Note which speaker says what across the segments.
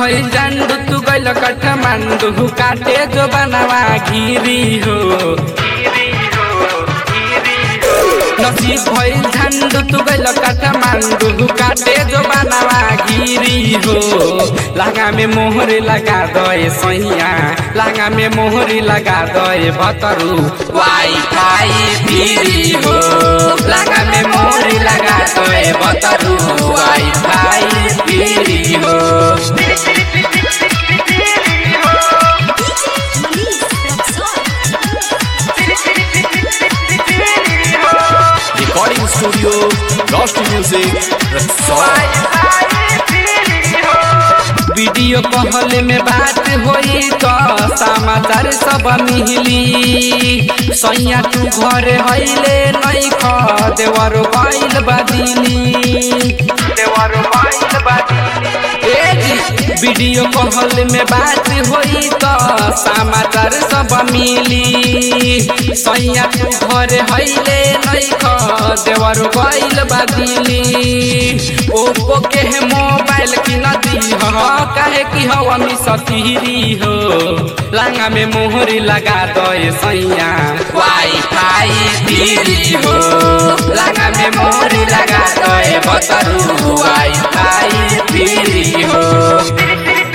Speaker 1: भइल जांडू तू गइल काठमांडू काटे जो बनवा घिरी हो नसीब भइल झंडू तू गइल काठमांडू काटे जो बनवा घिरी हो लागा में मोहरे लगा दए सैया लागा में मोहरे लगा दए भतरू वाई फाई फिरी हो लागा में मोहरे लगा दए भतरू वाई फाई फिरी हो
Speaker 2: Recording studio, Lost Music, Rexall.
Speaker 1: Video call में बात होई तो समाचार सब मिली सैया तू घर हईले नहीं ख देवर गइल बादिनी देवर गइल बादिनी वीडियो कॉल में बात होई तो समाचार सब मिली सैया तू घर हईले नहीं ख देवर गइल बादिनी ओप्पो के मोबाइल की नदी ह काहे की हवा में सतीरी हो लांगा में मोहरी लगा दे सैया वाई फाई फिरी हो लांगा में मोहरी लगा दे बतरू वाई फाई फिरी हो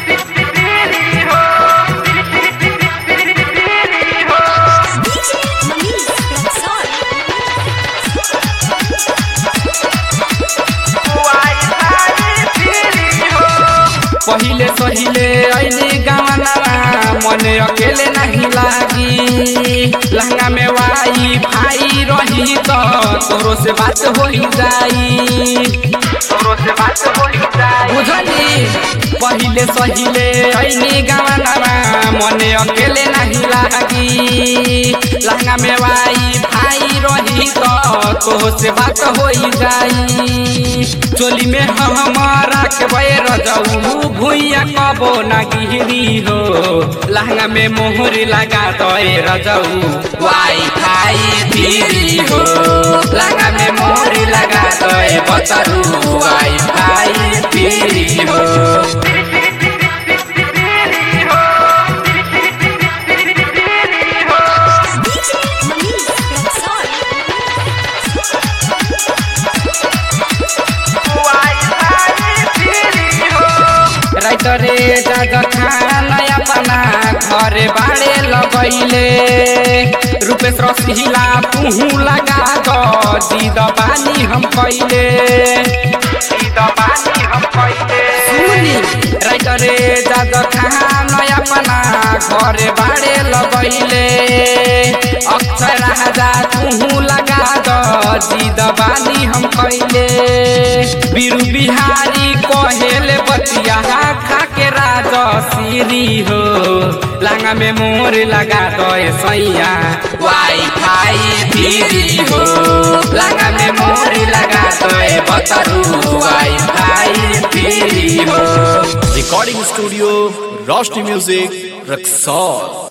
Speaker 1: पहिले सहिले ऐली गावना मने अकेले नहीं लागी लहंगा में वाई भाई रही तो तोरो से बात हो जाई तोरो से बात हो जाई बुझली पहिले सहिले ऐली गावना मने अकेले नहीं लागी लहंगा में वाई भाई रही तो तोरो से बात हो जाई चोली में हमारा के बैर जाऊ भुइया कबो ना गिरी हो लहंगा में मोहर लगा दे रजाऊ वाई फाई फिरी हो लहंगा में मोहर लगा दे बतरू वाई फाई फिरी हो राइटरे जग खाना अपना घरे बाड़े लगैले रूपेश रसिला पुहू लगा दो जीद बानी हम कैले जीद बानी हम कैले सुनी राइटरे जग खाना अपना घरे बाड़े लगैले अक्षर राजा पुहू लगा दो जीद बानी हम कैले बीरू बिहारी कहेले बतिया खा के राजा सीरी हो लांगा में मोर लगा दे सैया वाई फाई फिरी हो लांगा में मोर लगा दे बतरू वाई फाई फिरी हो
Speaker 2: Recording studio, Lost Music, Rexall.